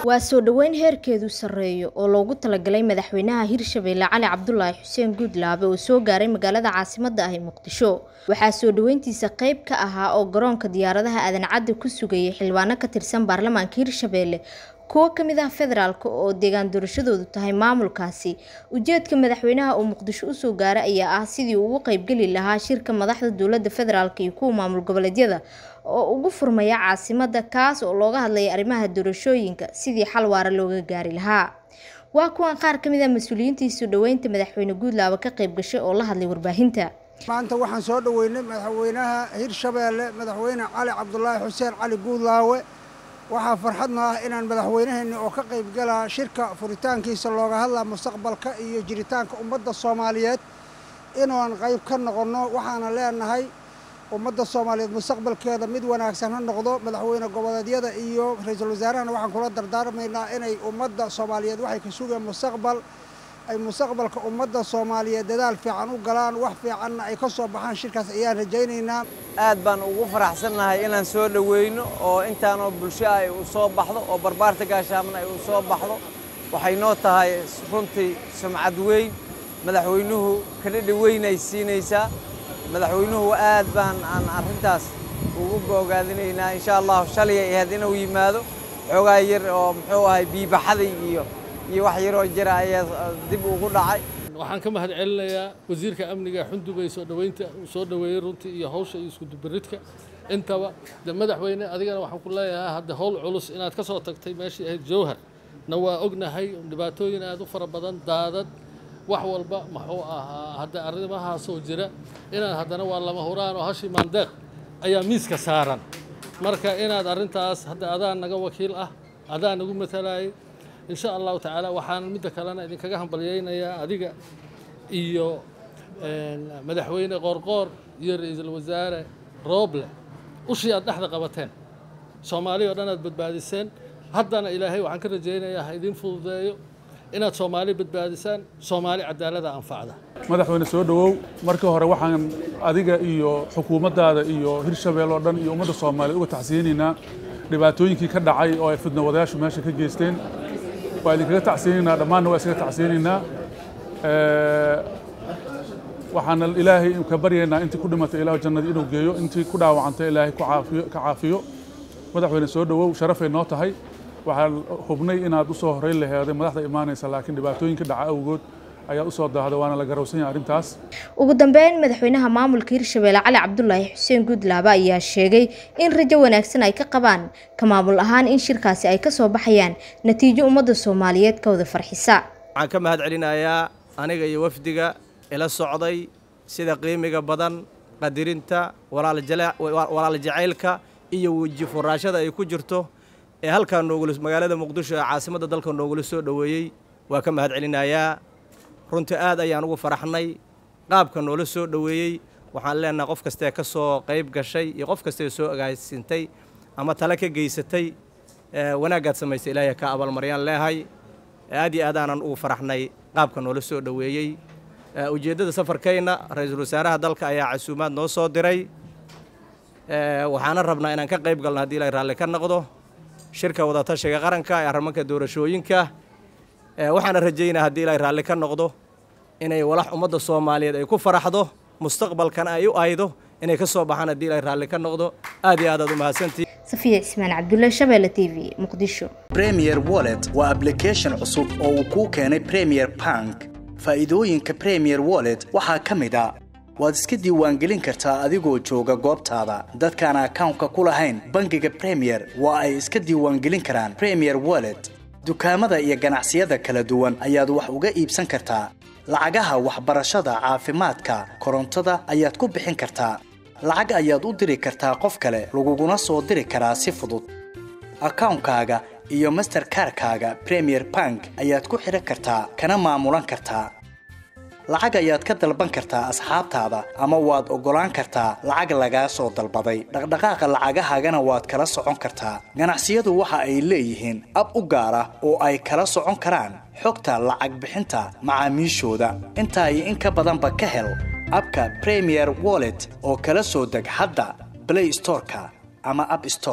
waa soo dhoweyn heerkeedu sarreeyo oo loogu talagalay madaxweynaha hirshabeelle cali cabdulaahi xuseen guudlaabe oo soo gaaray magaalada caasimadda ah ee muqdisho waxaa soo dhoweyntiisa qayb ka ahaa oo garoonka diyaaradaha aadan cadde ku sugayay xildhibaano ka tirsan baarlamaanka hirshabeelle kuwo ka mid ah federaalk oo deegaan doorashadoodu tahay maamulkaasi ujeedka madaxweynaha uu muqdisho usoo gaaray ayaa ah sidii uu ugu qeybgeli lahaa shirka madaxda dowladda federaalk iyo kuwa maamul goboleedyada oo ugu furmaya caasimadda kaas oo looga hadlaya arrimaha doorashooyinka sidii xal waara looga gaari lahaa waa kuwan qaar ka mid ah mas-uuliyiintii soo dhoweynta madaxweyne guudlaabe ka qayb gashay oo la hadlay warbaahinta maanta waxaan soo dhoweynay madaxweynaha hirshabeelle madaxweyne cali cabdulaahi xuseen cali guudlaawe waxaa farxadna ah inaan madaxweynaheenni oo ka qayb galaa shirka furitaankiisa looga hadlaa mustaqbalka iyo jiritaanka ummadda soomaaliyeed inaan qayb ka noqonno waxaana leenahay ummadda soomaaliyeed mustaqbalkeeda mid wanaagsan ha noqdo madaxweyne goboleedyada iyo ra-iisul wasaarahana waxaan kula dardaarmaynaa inay ummadda soomaaliyeed waxay ka sugeen mustaqbal ay mustaqbalka ummadda soomaaliyeed dadaal fiican u galaan wax fiicanna ay ka soo baxaan shirkaas ayaan rajaynaynaa aad baan ugu faraxsannahay inaan soo dhoweyno oo intaanoo bulsho ay u soo baxdo oo barbaarta gaashaamna ay u soo baxdo waxay noo tahay runtii sumcad weyn madaxweynuhu kadhadhi weyn ay siinaysaa madaxweynuhu aad baan aan arrintaas ugu boogaadinaynaa insha allahu shalay ay ahayd inuu yimaado xoogaa yar oo muxuu ahay biibaxaday iyo iyo wax yaroo jira ayaa dib ugu dhacay waxaan ka mahad celinayaa wasiirka amniga xundubay soo dhoweynta uu soo dhoweeyey runtii iyo hawsha iyo iskudubaridka intaba de madaxweyne adigana waxaan ku leeyahay hadda howl culus inaad ka soo tagtay meeshii ahayd jowhar na waa ognahay dhibaatooyin aad u fara badan daadad wax walba muxuu ahaa hadda arrimahaasoo jira inaad haddana waa lama huraan oo hashii maandeeq ayaa miiska saaran marka inaad arrintaas hadda adaa naga wakiil ah adaa nagu matalayay insha allahu tacaala waxaan midda kalena idinkaga hambalyaynayaa adiga iyo madaxweyne qoorqoor iyo ra-iisul wasaare rooble ushii aad dhexda qabateen soomaali oo dhan aad badbaadiseen haddana ilaahay waxaan ka rajaynayaa ha idiin fududeeyo inaad soomaali badbaadisaan soomaali cadaalada anfacda madaxweyne soo dhowow markii hore waxaan adiga iyo xukuumaddaada iyo hirshabeel oo dhan iyo ummadda soomaaliya uga tacsiyeynaynaa dhibaatooyinkii ka dhacay oo ay fidnawadayaashu meesha ka geysteen waa idinkaga tacsiyeynaynaa dhammaanna waa iskaga tacsiyeynaynaa waxaana ilaahay ka baryaynaa intii ku dhimatay ilaahu jannadii inuu geeyo intii ku dhaawacantay ilaahay ku caafiyo ka caafiyo madaxweyne soo dhowow sharafay noo tahay waxaan hubnay inaad u soo horeyn laheeday madaxda imaanaysa laakiin dhibaatooyinka dhaca awgood ayaa usoo daahday waana la garowsan yahay arrintaas ugu dambeyn madaxweynaha maamulka hirshabeelle cali cabdulaahi xuseen guudlaabe ayaa sheegay in rajo wanaagsan ay ka qabaan ka maamul ahaan in shirkaasi ay ka soo baxayaan natiijo ummadda soomaaliyeed ka wada farxisa waxaan ka mahad celinayaa aniga iyo wafdiga ila socday sida qiimiga badan qadirinta walaal jacaylka iyo weji furaashada ay ku jirto ee halkaa noogula magaalada muqdisho ee caasimadda dalka noogula soo dhoweeyey waa ka mahad celinayaa runtii aad ayaan ugu faraxnay qaabka noola soo dhoweeyey waxaan leenahay qof kastee ka soo qayb gashay iyo qof kastee soo agaasintay ama tale ka geysatay wanaaggaad samaysay ilaahay ka abaalmaryaan leehay aad iyo aad aanan ugu faraxnay qaabka noola soo dhoweeyey ujeeddada safarkayna ra-iisul wasaaraha dalka ayaa casuumaad noo soo diray waxaana rabnaa inaan ka qayb galno haddii ilaahay raalli ka noqdo shirka wadatashiga qaranka ee arrimanka doorashooyinka waxaana rajaynaa haddii ilaahay raalli ka noqdo inay walax ummadda soomaaliyeed ay ku faraxdo mustaqbalkana ay u aydo inay ka soo baxaan haddii ilaahay raalli ka noqdo aad iyo aad aad u mahadsantihi safiya cismaan cabdulle shabeelle t v muqdisho premier wallet waa ablication cusub oo uu kuu keenay premier bank faa'iidooyinka premier wallet waxaa ka mid a waad iska diiwaangelin kartaa adigoo jooga goobtaada dadkaan akawnka ku lahayn bangiga premier waa ay iska diiwaangelin karaan premier wallet dukaamada iyo ganacsiyada kala duwan ayaad wax uga iibsan kartaa lacagaha waxbarashada caafimaadka korontada ayaad ku bixin kartaa lacag ayaad u diri kartaa qof kale laguguna soo diri karaa si fudud akawnkaaga iyo masterkarkaaga premier bank ayaad ku xidhan kartaa kana maamulan kartaa lacag ayaad ka dalban kartaa asxaabtaada ama waad oggolaan kartaa lacag lagaa soo dalbaday dhaqdhaqaaqa lacagahaagana waad kala socon kartaa ganacsiyadu waxa ay leeyihiin ab u gaar ah oo ay kala socon karaan xogta lacag bixinta macaamiishooda intaa iyo in ka badanba ka hel abka premier wallet oo kala soo deg hadda blay storeka ama ab store